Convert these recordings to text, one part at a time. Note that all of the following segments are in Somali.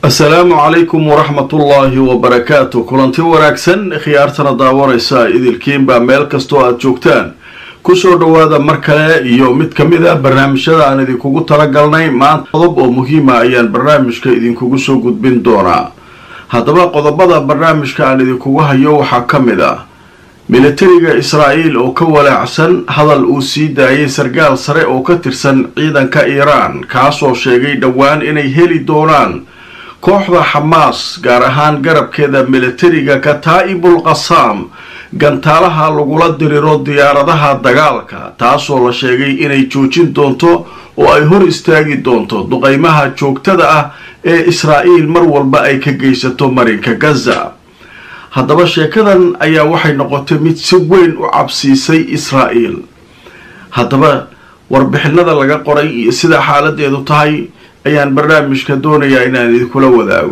asalaamu calaykum waraxmatullaahi wabarakaatu kulanti wanaagsan khiyaartana daawanaysa idilkiinbaa meel kastoo aada joogtaan kusoo dhowaada mar kale iyo mid ka mid a barnaamijyada aan idinkugu talagalnay maanta qodob oo muhiima ayaan barnaamijka idinkugu soo gudbin doonaa haddaba qodobada barnaamijka aan idinkugu hayo waxaa ka mid ah militariga israa'iil oo ka walaacsan hadal uu sii daayay sarkaal sare oo ka tirsan ciidanka iiraan kaasoo sheegay dhowaan inay heli doonaan kooxda xamaas gaar ahaan garabkeeda militariga kataa'ibul qasaam gantaalaha lagula diriro diyaaradaha dagaalka taasoo la sheegay inay joojin doonto oo ay hor istaagi doonto duqaymaha joogtada ah ee israa'iil mar walba ay ka geysato marinka gaza haddaba sheekadan ayaa waxay noqotay mid si weyn u cabsiisay israa'iil haddaba warbixinada laga qoray iyo sida xaaladeedu tahay ayaan barnaamijka doonayaa inaan idinkula wadaago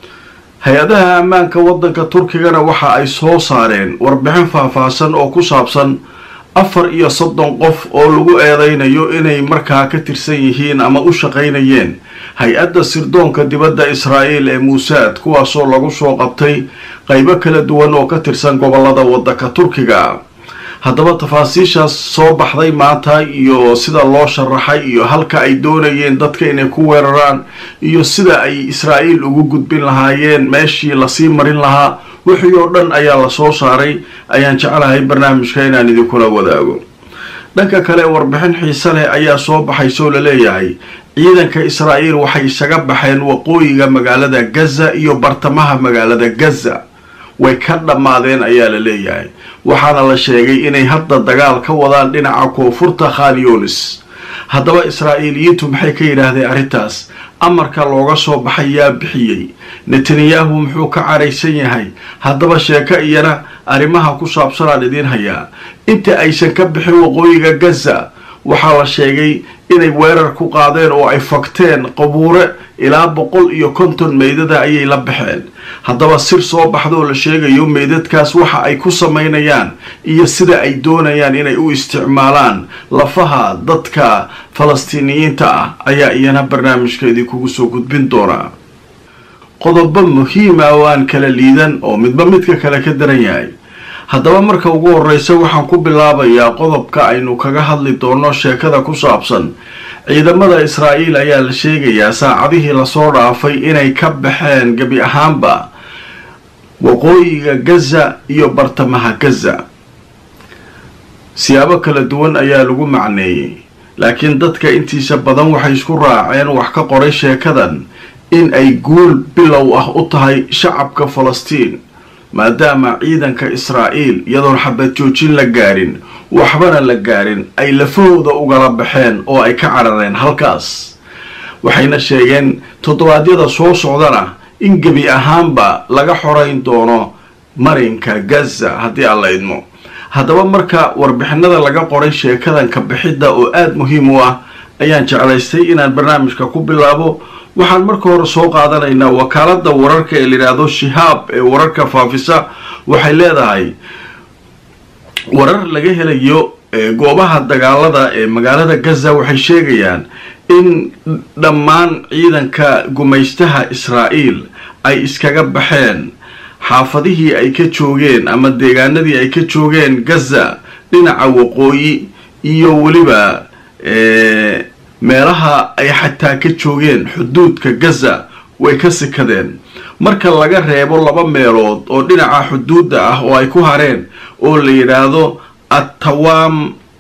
hay-adaha ammaanka waddanka turkigana waxa ay soo saareen warbixin faahfaahsan oo ku saabsan afar iyo soddon qof oo lagu eedeynayo inay markaa ka tirsan yihiin ama u shaqaynayeen hay-adda sirdoonka dibadda israa'iil ee muusaad kuwaasoo lagu soo qabtay qaybo kala duwan oo ka tirsan gobolada waddanka turkiga haddaba tafaasiishaas soo baxday maanta iyo sida loo sharaxay iyo halka ay doonayeen dadka inay ku weeraraan iyo sida ay israa'iil ugu gudbin lahaayeen meeshii lasii marin lahaa wixii oo dhan ayaa la soo saaray ayaan jeclahay barnaamijka inaan idinkula wadaago dhanka kale warbixin xiise leh ayaa soo baxaysoo laleeyahay ciidanka israa'iil waxay isaga baxeen waqooyiga magaalada gaza iyo bartamaha magaalada gaza way ka dhammaadeen ayaa la leeyahay waxaana la sheegay inay hadda dagaal ka wadaan dhinaca koonfurta khanyonis haddaba israa'iiliyiintu maxay ka yidhaahdeen arrintaas amarka looga soo baxay yaa bixiyey netanyahu muxuu ka caraysan yahay haddaba sheeko iyana arrimaha ku saabsanaan idiin hayaa inta aysan ka bixin waqooyiga gaza waxaa la sheegay inay weerar ku qaadeen oo ay fagteen qabuure ilaa boqol iyo konton meydada ayay la baxeen haddaba sir soo baxdaoo la sheegayo meydadkaas waxa ay ku samaynayaan iyo sida ay doonayaan inay u isticmaalaan lafaha dadka falastiiniyiinta ah ayaa iyana barnaamijka idinkugu soo gudbin doonaa qodobo muhiima oo aan kala liidan oo midba midka kale ka daran yahay haddaba marka ugu horreysa waxaan ku bilaabayaa qodobka aynu kaga hadli doono sheekada ku saabsan ciidamada israa'iil ayaa la sheegayaa saacadihii lasoo dhaafay inay ka baxeen gebi ahaanba waqooyiga gaza iyo bartamaha gaza siyaabo kala duwan ayaa lagu macneeyey laakiin dadka intiisa badan waxay isku raaceen wax ka qoray sheekadan in ay guul bilow ah u tahay shacabka falastiin maadaama ciidanka israa'iil iyadoon xabad joojin la gaarin waxbana la gaarin ay lafahooda ugala baxeen oo ay ka carareen halkaas waxayna sheegeen toddobaadyada soo socdana in gebi ahaanba laga xorayn doono marinka gaza haddii aan la idmo haddaba marka warbixinada laga qoray sheekadan ka bixidda oo aada muhiim u ah ayaan jeclaystay inaan barnaamijka ku bilaabo waxaan marka hore soo qaadanaynaa wakaalada wararka ee layidhaahdo shihaab ee wararka faafisa waxay leedahay warar laga helayo goobaha dagaalada ee magaalada gaza waxay sheegayaan in dhammaan ciidanka gumaystaha israa'iil ay iskaga baxeen xaafadihii ay ka joogeen ama deegaanadii ay ka joogeen gaza dhinaca waqooyi iyo weliba meelaha ay xataa ka joogeen xuduudka gaza way ka sikadeen marka laga reebo laba meelood oo dhinaca xuduudda ah oo ay ku hareen oo la yidhaahdo attawaam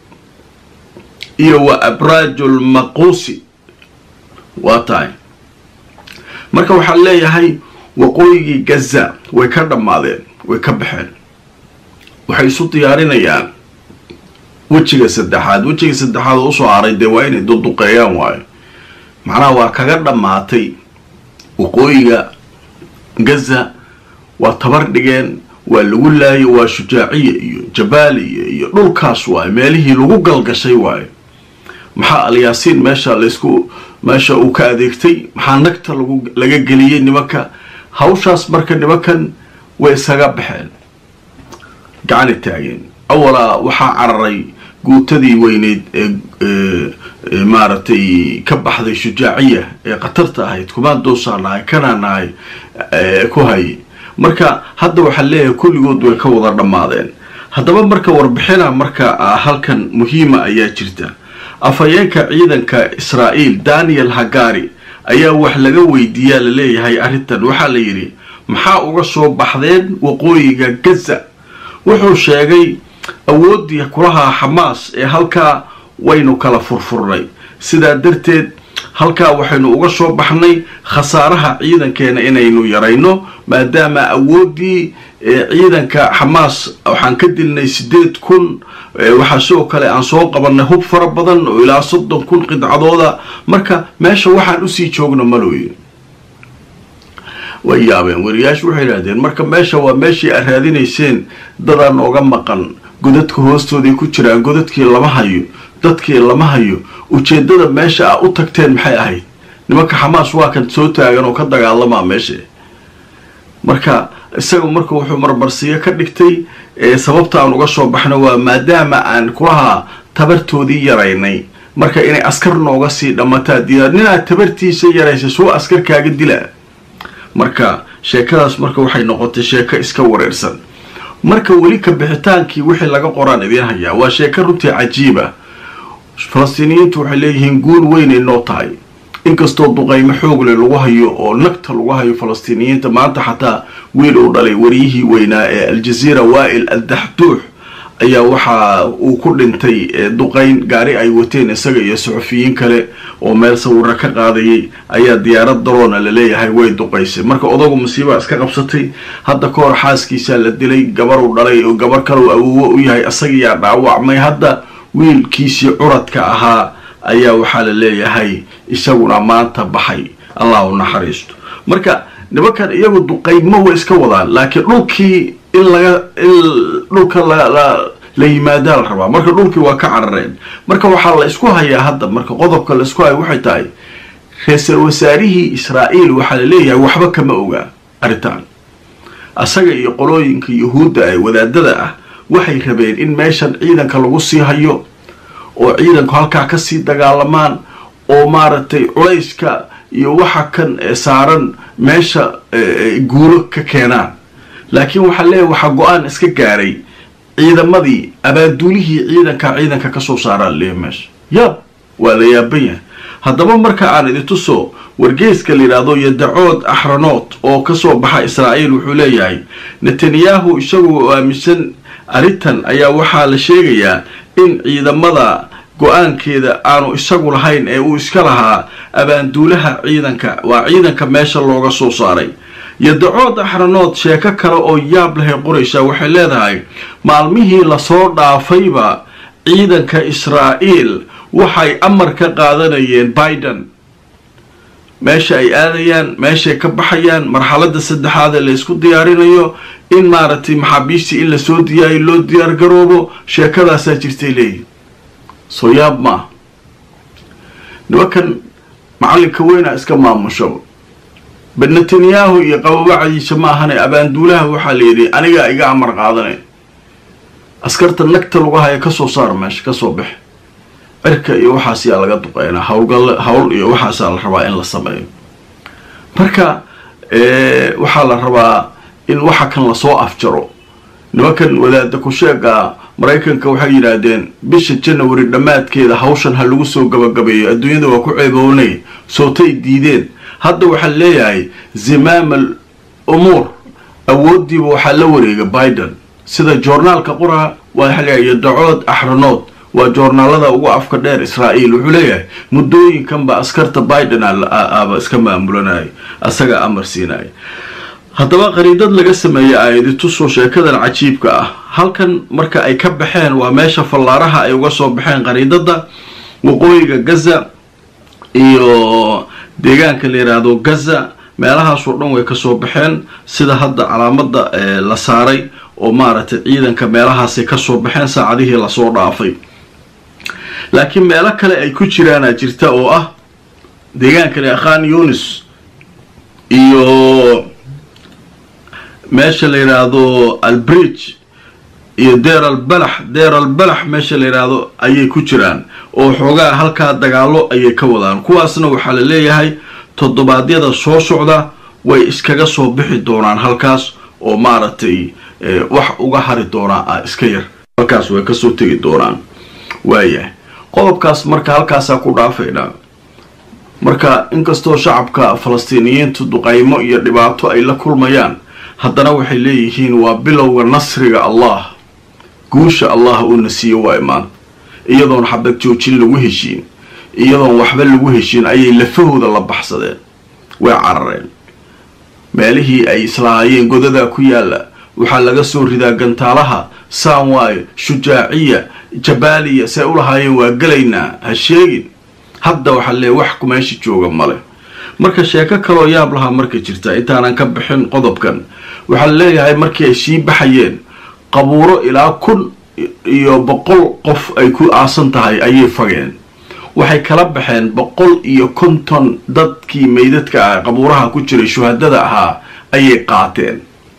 iyo wa abraajul maquusi waa tahay marka waxaa leeyahay waqooyigii gaza way ka dhammaadeen way ka baxeen waxay isu diyaarinayaan wejiga saddexaad wejiga saddexaad oo usoo haray dee waa inay duduqeeyaan waayo macnaha waa kaga dhammaatay waqooyiga gaza waa tabar dhigeen waa lagu laayo waa shujaaciya iyo jabaaliya iyo dhulkaas waayo meelihii lagu galgashay waayo maxaa alyaasiin meesha laysku meesha uu ka adeegtay maxaa nagta lagu laga geliyey nimanka hawshaas marka nimankan way isaga baxeen gacani taageen awalaa waxaa cararay guutadii weyneyd ee maaragtay ka baxday shujaaciya ee khatarta ahayd kumaan doosaan nahay kanaa nahay ku hayay marka hadda waxaa leeyahay kulligood way ka wada dhammaadeen haddaba marka warbixina marka halkan muhiima ayaa jirta afhayeenka ciidanka israa'iil daniel hagari ayaa wax laga weydiiyaa laleeyahay arrintan waxaa la yidhi maxaa uga soo baxdeen waqooyiga gaza wuxuu sheegay awooddii kulahaa xamaas ee halkaa waynu kala furfurnay sidaa darteed halkaa waxaynu uga soo baxnay khasaaraha ciidankeena inaynu yarayno maadaama awooddii ciidanka xamaas waxaan ka dilnay siddeed kun waxaa sidoo kale aan soo qabanay hub fara badan oo ilaa soddon kun qidcadooda marka meesha waxaan usii joogno malooye way yaabeen wariyaashu waxay idhahdeen marka meesha waa meeshii aad raadinayseen dadaan ooga maqan godadka hoostooday ku jiraan godadkii lama hayo dadkii lama hayo ujeeddada meesha aa u tagteen maxay ahayd nimanka xamaas waa kan soo taagan oo ka dagaalamaa meesha marka isaga marka wuxuu marmarsiyo ka dhigtay sababta aan uga soo baxno waa maadaama aan kulahaa tabartoodii yaraynay marka inay askar nooga sii dhammataa diyaar ninaad tabartiisa yaraysa soo askar kaaga dila marka sheekadaas marka waxay noqotay sheeko iska wareersan marka weli ka bixitaankii wixii laga qoraan idiin hayaa waa sheeko runtii cajiiba falastiiniyiintu waxay leeyihiin guul weynay noo tahay inkastoo duqaymo xoogle lagu hayo oo nagta lagu hayo falastiiniyiinta maanta xataa wiil uu dhalay wariyihii weynaa ee aljaziira waa'il aldaxduux ayaa waxa uu ku dhintay duqayn gaari ay wateen isaga iyo suxufiyiin kale oo meel sawiro ka qaadayay ayaa diyaarad daroona laleeyahay way duqaysay marka odagu masiibaa iska qabsatay hadda ka hor xaaskiisaa la dilay gabaruu dhalay oo gabar kaleu awoowo u yahay isagiyaa dhaawacmay hadda wiilkiisii curadka ahaa ayaa waxaa la leeyahay isaguna maanta baxay allah u naxariisto marka nimankan iyagu duqaymo way iska wadaan laakiin dhulkii in laga in dhulka la yimaadaa la rabaa marka dhulkii waa ka carareen marka waxaa la isku hayaa hadda marka qodobka la isku haya waxay tahay ra-iisal wasaarihii israa'iil waxaa la leeyahay waxba kama ogaa arrintan asaga iyo qolooyinka yuhuudda ee wadaadada ah waxay rabeen in meeshan ciidanka lagu sii hayo oo ciidanku halkaa kasii dagaalamaan oo maaragtay culayska iyo waxa kan saaran meesha guulo ka keenaan laakiin waxaa leeyahay waxaa go-aan iska gaaray ciidamadii abaaduulihii ciidanka ciidanka kasoo saaraa leeyahy meesha yaab waa la yaaban yahay haddaba marka aan idintuso wargeyska la yidhaahdo yadacood axranood oo kasoo baxa israa'iil wuxuu leeyahay netanyahu isagoo aaminsan arrintan ayaa waxaa la sheegayaa in ciidamada go-aankeeda aanu isagu lahayn ee uu iska lahaa abaanduulaha ciidanka waa ciidanka meesha looga soo saaray yadacood axranood sheeko kale oo yaab lahay qoraysaa waxay leedahay maalmihii lasoo dhaafayba ciidanka israa'iil waxay amar ka qaadanayeen biden meesha ay aadayaan meeshay ka baxayaan marxaladda saddexaad ee la ysku diyaarinayo in maaragtay maxaabiistii in lasoo diyaariyo loo diyaar garoobo sheekadaasaa jirtay leeyihin soo yaab ma ah nimankan macallinka weynaa iska maamushaba ba netanyahu iyo qababacdiisa ma ahane abaanduulaha waxaa la yidhi anigaa iga amar qaadanay askarta nagta lagu haya kasoo saar meesha kasoo bax cirka iyo waxaas yaa laga duqeynaa hawlgal hawl iyo waxaasaa la rabaa in la sameeyo marka waxaa la rabaa in waxa kan lasoo afjaro nimankan wadaada ku-sheega maraykanka waxay yidhaahdeen bisha janawari dhammaadkeeda hawshan ha lagu soo gabagabeeyo adduunyada waa ku ceeboonay sootay diideen hadda waxaa leeyahay zimaam al umuur awooddiiba waxaa la wareega biden sida joornaalka qura waa leeyahay dacood axranood waa joornaalada ugu afka dheer israa'iil wuxuu leeyahay muddooyinkanba askarta biden aba iska maamulanaya asaga amar siinaya haddaba qariidad laga sameeyey aayaditusoo sheekadan cajiibka ah halkan marka ay ka baxeen waa meesha fallaaraha ay uga soo baxeen qariidada waqooyiga gaza iyo deegaanka la yidhaahdo gaza meelahaasoo dhan way kasoo baxeen sida hadda calaamada la saaray oo maaragtay ciidanka meelahaasay kasoo baxeen saacadihii lasoo dhaafay laakiin meelo kale ay ku jiraana jirta oo ah deegaankan khan yunis iyo meesha la yidhaahdo albridge iyo deeral balax deeral balax meesha la yidhaahdo ayay ku jiraan oo xoogaa halkaa dagaallo ayay ka wadaan kuwaasna waxaa la leeyahay toddobaadyada soo socda way iskaga soo bixi doonaan halkaas oo maaragtay wax uga hari doonaa ah iska yar halkaas way kasoo tegi doonaan waayahay qodobkaas marka halkaasaa ku dhaafaynaa marka inkastoo shacabka falastiiniyiintu duqaymo iyo dhibaato ay la kulmayaan haddana waxay leeyihiin waa bilowga nasriga allah guusha allah uuna siiyo waa imaan iyadoon xabad joojin lagu heshiin iyadoon waxba lagu heshiin ayay lafahooda la baxsadeen way carareen meelihii ay islahaayeen godadaa ku yaalla waxaa laga soo ridaa gantaalaha saanwaayo shujaaciya jabaaliya say u lahaayeen waa gelaynaa ha sheegin hadda waxaa leeya wax meesha jooga male marka sheeko kaloo yaab lahaa marka jirta intaanan ka bixin qodobkan waxaa la leeyahay markii ay sii baxayeen qabuuro ilaa kun iyo boqol qof ay ku aasan tahay ayay fageen waxay kala baxeen boqol iyo konton dadkii meydadka ah qabuuraha ku jiray shuhadada ahaa ayay qaateen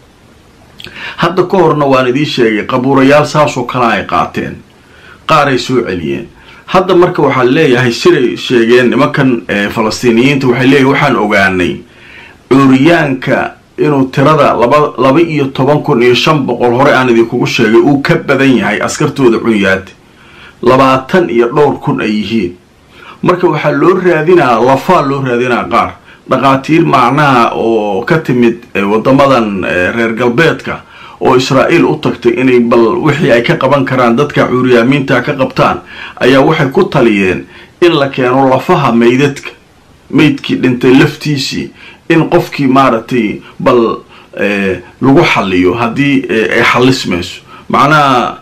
hadda ka horna waan idiin sheegay qabuurayaal saasoo kale ay qaateen qaaray soo celiyeen hadda marka waxaa leeyahay siday sheegeen nimankan falastiiniyiinta waxay leeyahay waxaan ogaanay cuuriyaanka inuu tirada laba laba iyo toban kun iyo shan boqol hore aan idinkugu sheegay uu ka badan yahay askartooda cunyaad labaatan iyo dhowr kun ay yihiin marka waxaa loo raadinaa lafaa loo raadinaa qaar dhaqaatiir macnaha oo ka timid wadamadan reer galbeedka oo israa'iil u tagtay inay bal wixii ay ka qaban karaan dadka cuuriyaamiinta ka qabtaan ayaa waxay ku taliyeen in la keeno lafaha meydadka meydkii dhintay laftiisii in qofkii maaragtay bal lagu xaliyo haddii ay xalismayso macnaha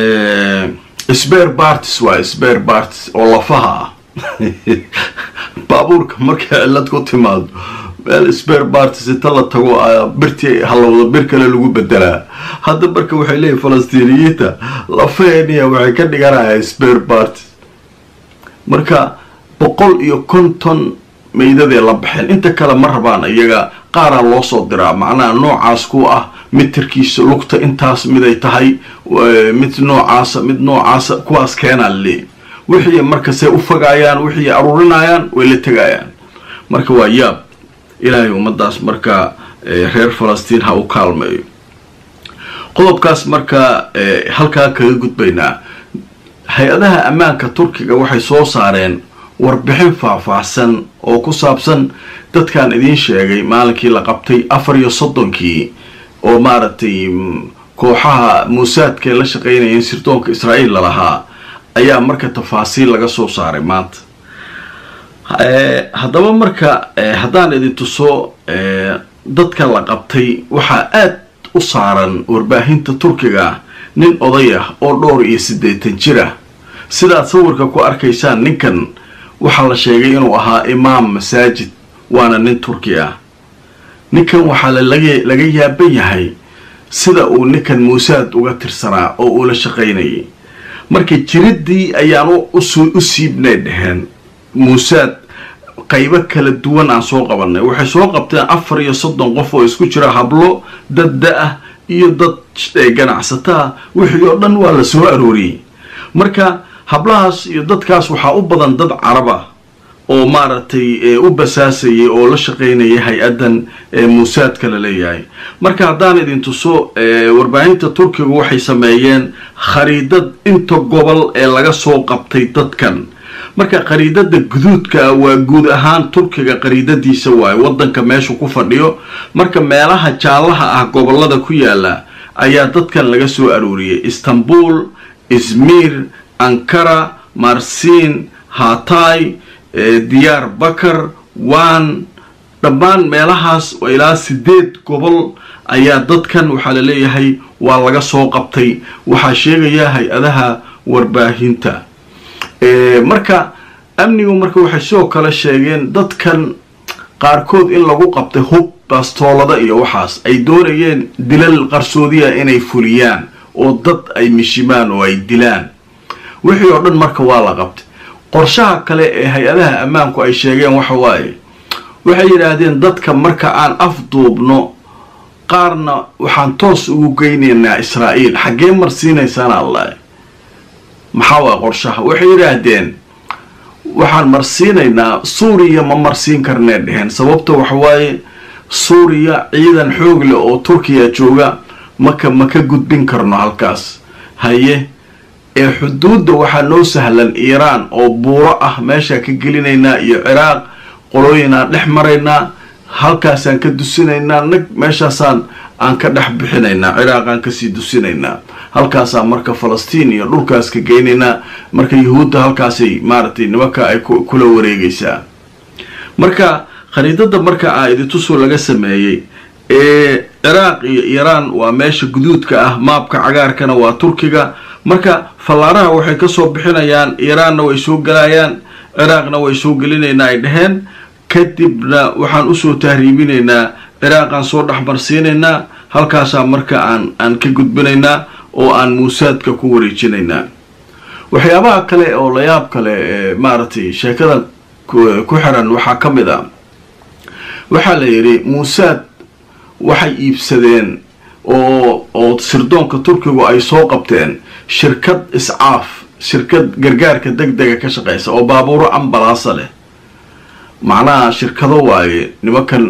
sber bartis waa sber bartis oo lafaha ah baabuurka markay cilad ku timaado meel sber bartis inta la tago birtii halowda bir kale lagu bedelaa hadda marka waxay leeyihin falastiiniyiinta lafaheniya waxay ka dhiganaya sber bartis marka boqol iyo konton meydadee la baxeen inta kale ma rabaan iyaga qaaraa loo soo diraa macnaha noocaas ku ah mitirkiisa lugta intaas miday tahay mid noocaasa mid noocaasa kuwaas keenaa laleeyahy wixii markasay u fagaayaan wixii aruurinayaan way la tegayaan marka waa yaab ilaahay ummadaas marka reer falastiin ha u kaalmeeyo qodobkaas marka halkaa kaga gudbaynaa hay-adaha ammaanka turkiga waxay soo saareen warbixin faahfaahsan oo ku saabsan dadkan idiin sheegay maalinkii la qabtay afar iyo soddonkii oo maaragtay kooxaha muusaadkae la shaqaynayeen sirdoonka israa'iil lalahaa ayaa marka tafaasiil laga soo saaray maanta haddaba marka haddaan idin tuso dadka la qabtay waxaa aad u saaran warbaahinta turkiga nin oday ah oo dhowr iyo siddeetan jir ah sidaad sawirka ku arkaysaan ninkan waxaa la sheegay inuu ahaa imaam masaajid waana nin turki ah ninkan waxaa laga yaaban yahay sida uu ninkan muusaad uga tirsanaa oo uu la shaqaynayay marka jiriddii ayaan u siibnay dheheen muusaad qaybo kala duwan aan soo qabanay waxay soo qabteen afar iyo soddon qof oo isku jira hablo dad da-ah iyo dad ganacsataa wixii oo dhan waa la soo arooriyey marka hablahaas iyo dadkaas waxaa u badan dad carab ah oo maaragtay u basaasayay oo la shaqaynayay hay-addan muusaadka la leeyahay marka haddaan idin tuso warbaahinta turkigu waxay sameeyeen khariidad inta gobol ee laga soo qabtay dadkan marka khariidada guduudka waa guud ahaan turkiga khariidadiisa waaye waddanka meeshu ku fadhiyo marka meelaha jaallaha ah gobolada ku yaala ayaa dadkan laga soo arooriyay istanbul izmir ankara marsin hatay diyaar bakar wan dhammaan meelahaas ilaa sideed gobol ayaa dadkan waxaa la leeyahay waa laga soo qabtay waxaa sheegaya hay-adaha warbaahinta marka amnigu marka waxay sidoo kale sheegeen dadkan qaarkood in lagu qabtay hub bastoolada iyo waxaas ay doonayeen dilal qarsoodiya inay fuliyaan oo dad ay mishimaan oo ay dilaan wixii oo dhan marka waa la qabtay qorshaha kale ee hay-adaha ammaanku ay sheegeen waxa waaye waxay yidhaahdeen dadka marka aan afduubno qaarna waxaan toos ugu geynaynaa israa'iil xaggee marsiinaysaan allah maxaa waa qorshaha waxay yidhaahdeen waxaan marsiinaynaa suuriya ma marsiin karnee dheheen sababta waxawaaye suuriya ciidan xoog leh oo turkiya jooga maka ma ka gudbin karno halkaas haye ee xuduudda waxaa noo sahlan iiraan oo buuro ah meeshaa ka gelinaynaa iyo ciraaq qolooyinaan dhex maraynaa halkaasaan ka dusinaynaa nag meeshaasaan aan ka dhex bixinaynaa ciraaqaan kasii dusinaynaa halkaasaan marka falastiin iyo dhulkaas ka geynaynaa marka yuhuudda halkaasay maaragtay nimanka ay kula wareegaysaa marka khariidada marka aa idintusoo laga sameeyey ee ciraaq iyo iiraan waa meesha guduudka ah maabka cagaarkana waa turkiga marka fallaaraha waxay kasoo bixinayaan iiraanna way soo gelayaan ciraaqna way soo gelinaynaa ay dheheen kadibna waxaan usoo tahriibinaynaa ciraaqaan soo dhexmarsiinaynaa halkaasaa marka aan aan ka gudbinaynaa oo aan muusaadka ku wareejinaynaa waxyaabaha kale oo layaab kale ee maaragtay sheekada ku xiran waxaa ka mid a waxaa la yidhi muusaad waxay iibsadeen oo oo sirdoonka turkigu ay soo qabteen shirkad iscaaf shirkad gargaarka deg dega ka shaqeysa oo baabuuro ambalaasa leh macnaha shirkado waaye nimankan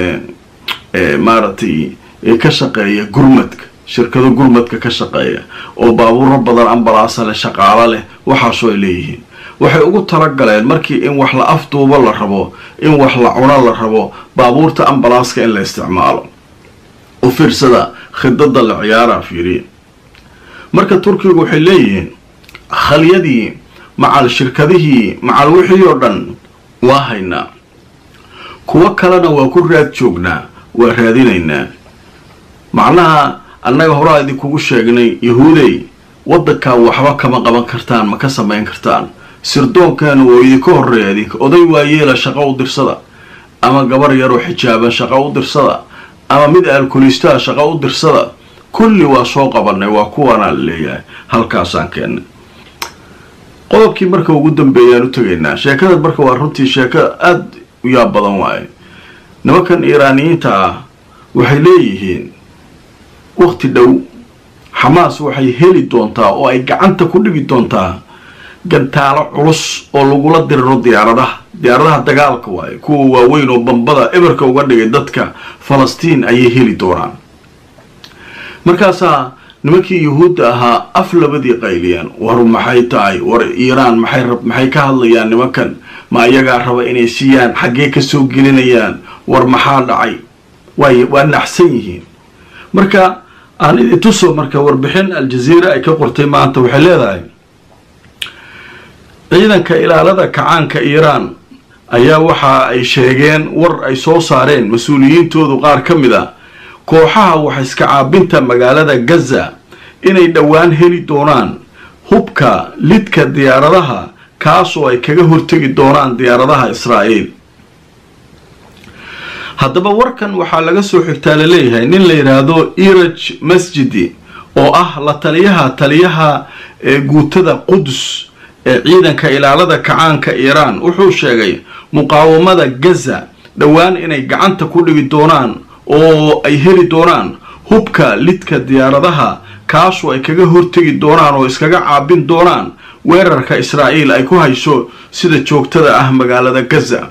maaragtay ka shaqeeya gurmadka shirkado gurmadka ka shaqeeya oo baabuuro badan ambalaasa leh shaqaalo leh waxaasoo ay leeyihiin waxay ugu talagaleen markii in wax la afduubo la rabo in wax la cuno la rabo baabuurta ambalaaska in la isticmaalo u fiirsada khidada la ciyaaraa fiiriya marka turkigu waxay leeyihiin khalyadii macal shirkadihii macal wixii oo dhan waa haynaa kuwo kalena waa ku raad joognaa waa raadinaynaa macnaha annaga horaa idinkugu sheegnay yahuudey waddankaa waxba kama qaban kartaan ma ka samayn kartaan sirdoonkaana waa idinka horreeya idinka oday waayeela shaqo u dirsada ama gabar yaroo xijaaban shaqo u dirsada ama mid alkulistaha shaqo u dirsada kulli waa soo qabanay waa kuwaanaa la leeyahay halkaasaan keennay qodobkii marka ugu dambeeyaan u tegaynaa sheekada marka waa runtii sheeko aada u yaab badan waaye nimankan iiraaniyiinta ah waxay leeyihiin waqti dhow xamaas waxay heli doontaa oo ay gacanta ku dhigi doontaa gantaalo culus oo lagula diriro diyaaradaha diyaaradaha dagaalka waaye kuwa waaweyn oo bambada eberka uga dhigay dadka falastiin ayay heli doonaan markaasaa nimankii yuhuudda ahaa af labadii qayliyaan war maxay tahay war iiraan maxay maxay ka hadlayaan nimankan ma iyagaa raba inay siiyaan xaggee kasoo gelinayaan war maxaa dhacay waay waa naxsan yihiin marka aan idintuso marka warbixin aljaziira ay ka qortay maanta waxay leedahay ciidanka ilaalada kacaanka iiraan ayaa waxa ay sheegeen war ay soo saareen mas-uuliyiintoodu qaar ka mid a kooxaha wax iska caabinta magaalada gaza inay dhowaan heli doonaan hubka lidka diyaaradaha kaasoo ay kaga hortegi doonaan diyaaradaha israa'iil haddaba warkan waxaa laga soo xigtaa laleeyahay nin la yidhaahdo iraj masjidi oo ah la taliyaha taliyaha ee guutada qudus ee ciidanka ilaalada kacaanka iiraan wuxuu sheegay muqaawamada gaza dhowaan inay gacanta ku dhigi doonaan oo ay heli doonaan hubka lidka diyaaradaha kaasoo ay kaga hortegi doonaan oo iskaga caabin doonaan weerarka israa'iil ay ku hayso sida joogtada ah magaalada gaza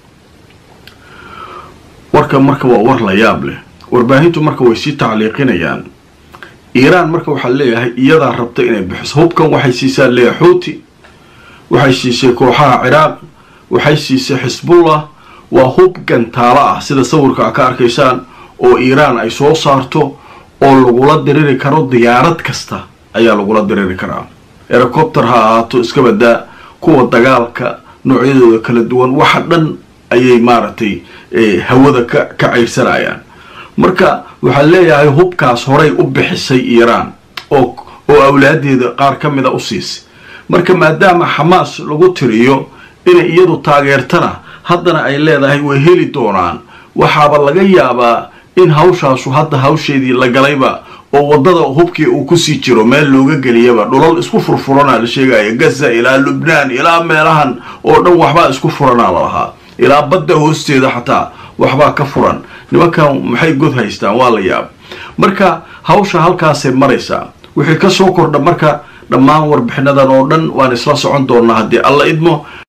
warka marka waa war la yaab leh warbaahintu marka way sii tacliiqinayaan iiraan marka waxaa leeyahay iyadaa rabta inay bixiso hubkan waxay siisaa leeyahay xuuti waxay siisay kooxaha ciraaq waxay siisay xisbullah waa hub gantaalo ah sida sawirka a ka arkaysaan oo iiraan ay soo saarto oo lagula diriri karo diyaarad kasta ayaa lagula diriri karaa erocopter ha ahaato iska badaa kuwa dagaalka noocyadooda kala duwan waxa dhan ayay maaragtay hawada ka ka cayrsanayaan marka waxaa leeyahay hubkaas horay u bixisay iiraan oo oo awlaadeeda qaar ka mida u siisay marka maadaama xamaas lagu tiriyo inay iyadu taageertana haddana ay leedahay way heli doonaan waxaaba laga yaabaa in hawshaasu hadda hawsheedii la galayba oo waddada hubkii uu kusii jiro meel looga geliyaba dhulal isku furfuranaa la sheegaya gaza ilaa lubnaan ilaa meelahan oo dhan waxbaa isku furanaa lalahaa ilaa badda hoosteeda xataa waxbaa ka furan nimankan maxay god haystaan waa la yaab marka hawsha halkaasay maraysaa wixii kasoo kordha marka dhammaan warbixinadan oo dhan waan isla socon doonaa haddii alla idmo